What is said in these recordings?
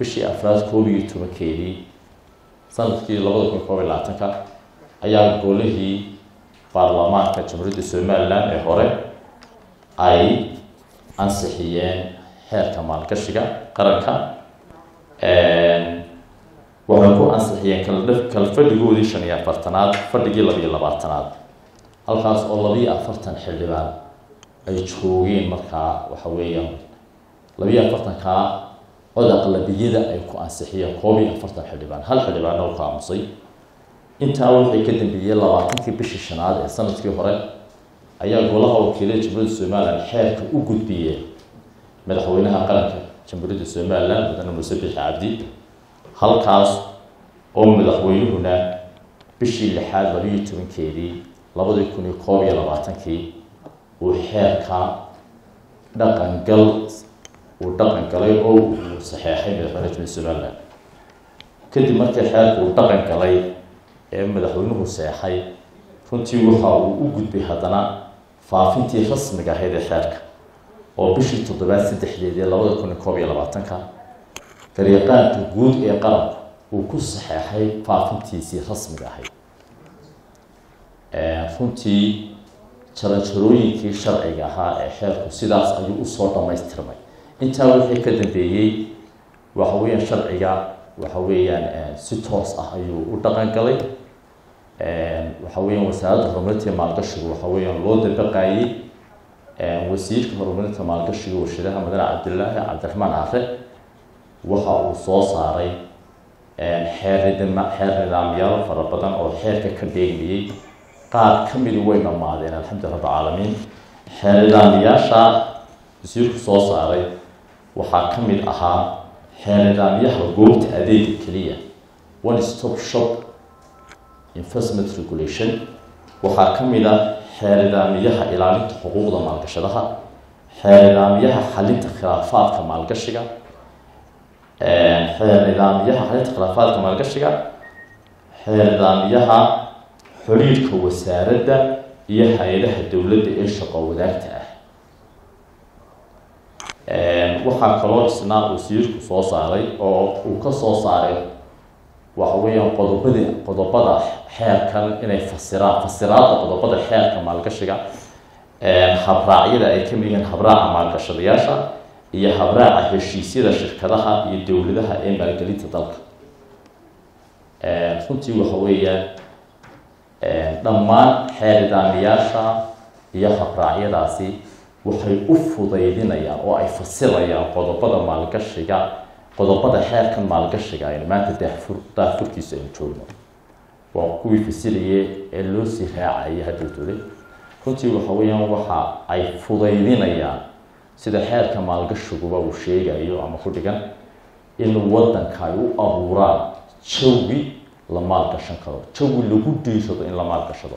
bishii afraad koob iyo tobankeedii sanadkii labada kun koob iyo labaatanka ayaa golihii baarlamaanka jamhuuriyadda somalilan ee hore ay ansixiyeen xeerka maalgashiga qaranka waxay ku ansixiyeen kala kala fadhigoodii shan iyo afartanaad fadhigii labiyo labaatanaad halkaas oo labiyo afartan xildhibaan ay joogeen markaa waxa weeyaan labiyo afartankaa cod aqlabiyada ay ku ansixiyeen koob iyo afartan xildhibaan hal xildhibaana u ka aamusay intaa waxay ka dambeeyey labaatankii bishii shanaad ee sanadkii hore ayaa golaha wakiilada jamhuuriyadda somalilan xeerka u gudbiyeen madaxweynaha qaranka jamhuuriyadda somalilan mudane muuse bixi cabdi halkaas oo madaxweynuhuna bishii lixaad labiyo tobankeedii labadii kun iyo koob iyo labaatankii uu xeerka dhaqangal uu dhaqan galay oo uu saxeexay madaxweynaha jamhuuriyadda somalilan kadib markii xeerka uu dhaqan galay ee madaxweynuhu seexay runtii waxa uu u gudbay haddana faafintii rasmiga ahayd ee xeerka oo bishii toddobaad saddexdeedii labada kun iyo koob iyo labaatanka garyaqaanka guud ee qaranku uu ku saxeexay faafintiisii rasmiga ahayd runtii jaranjarooyinkii sharciga ahaa ee xeerku sidaas ayuu usoo dhammaystirmay intaa wixii ka dambeeyey waxa weeyaan sharciga waxa weeyaan si toos ah ayuu u dhaqan galay waxa weeyaan wasaaradda horumarinta iyo maalgashigu waxa weeyaan loo dabaqaayey wasiirka horumarinta maalgashiga warshadaha madane cabdilaahi cabdiraxmaan are waxa uu soo saaray xeer xeer nidaamyaal fara badan oo xeerka ka dheegmayey qaar ka midi way dhammaadeen alxamdulillah rabbi caalamiin xeer nidaamyaasha wasiirku soo saaray waxaa ka mid ahaa xeer nidaamyaha goobta adeega keliya one stop shop investment regulation waxaa ka mid ah xeer nidaamyaha ilaalinta xuquuqda maalgashadaha xeer nidaamyaha xalinta khilaafaadka maalgashiga xeer nidaamyaha xalinta khilaafaadka maalgashiga xeer nidaamyaha xiriirka wasaaradda iyo hay-adaha dowladda ee shaqo wadaagta ah waxaa kaloo isna wasiirku soo saaray oo uu ka soo saaray waxa weeyaan qodobadii qodobada xeerkan inay fasiraan fasiraadda qodobada xeerka maalgashiga habraacyada ay ka mid yihiin habraaca maalgashadayaasha iyo habraaca heshiisyada shirkadaha iyo dowladaha ee maalgelinta dalka runtii waxa weeyaan dhammaan xeer nidaamiyaasha iyo habraacyadaasi waxay u fudaydinayaan oo ay fasirayaan qodobada maalgashiga qodobada xeerkan maalgashiga aynu maanta daafur daafurkiisa aynu joogno waa kuwii fasiraya ee loo sii raacayay hadowtooday runtii waxa weeyaan waxa ay fudaydinayaan sida xeerka maalgashiguba uu sheegayo ama ku dhigan in waddanka ay u abuuraan jawi la maalgashan karo jawi lagu dhiirado in la maalgashado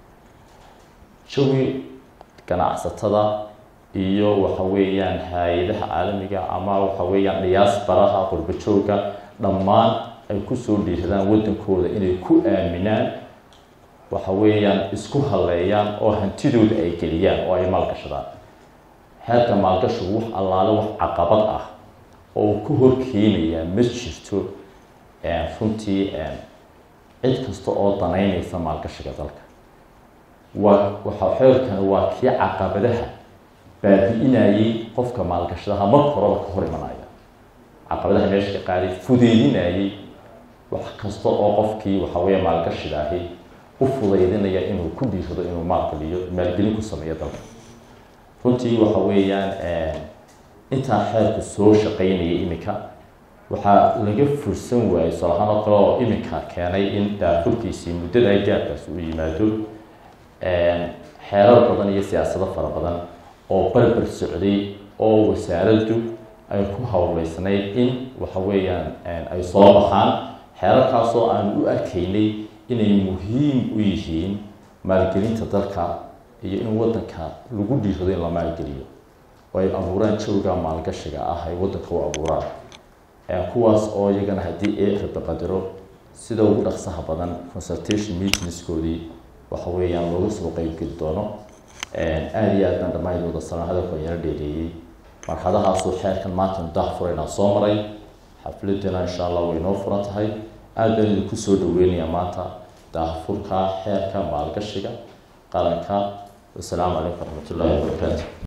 jawi ganacsatada iyo waxa weeyaan hay-adaha caalamiga ama waxa weeyaan dhiyaas baraha qurbajooga dhammaan ay kusoo dhiiradaan waddankooda inay ku aaminaan waxa weeyaan isku haleeyaan oo hantidooda ay geliyaan oo ay maalgashadaan xeerka maalgashigu wax allaale wax caqabad ah oo uu ka horkeenayaa ma jirto runtii cid kasta oo danaynaysa maalgashiga dalka waa waxa xeerkani waa kii caqabadaha baabi-inayey qofka maalgashadaha marka horeba ka hor imanaya caqabadaha meesha ka qaaday fudeydinayey wax kasta oo qofkii waxa weeye maalgashiga ahi u fudaydinaya inuu ku dhiirado inuu maalgeliyo maalgelin ku sameeyo dalka runtii waxa weeyaan intaa xeerku soo shaqaynayay iminka waxaa laga fursan waayey solahaan oo kale oo iminka keenay in daafurkiisii muddada gaarkaas uu yimaado xeerar badan iyo siyaasado fara badan oo barbar socday oo wasaaraddu ay ku hawleysnayd in waxa weeyaan ay soo baxaan xeerarkaasoo aan u arkaynay inay muhiim u yihiin maalgelinta dalka iyo in waddanka lagu dhiirado in la maalgeliyo oo ay abuuraan jawga maalgashiga ah ay waddanka u abuuraan kuwaas oo iyagana haddii ee rabaqadiro sida ugu dhaqsaha badan consultation meetingskoodii waxa weeyaan looga soo qeybgeli doono aada iyo aadna dhammaydooda salaan hadalku ayala dheereeyey marxadahaasuu xeerkan maanta daahfuraynaa soo maray xafladana insha allah way noo furan tahay aada baan idinku soo dhaweynayaa maanta daahfurka xeerka maalgashiga qaranka wasalaamu calaykum waraxmat ullahi wabarakaatu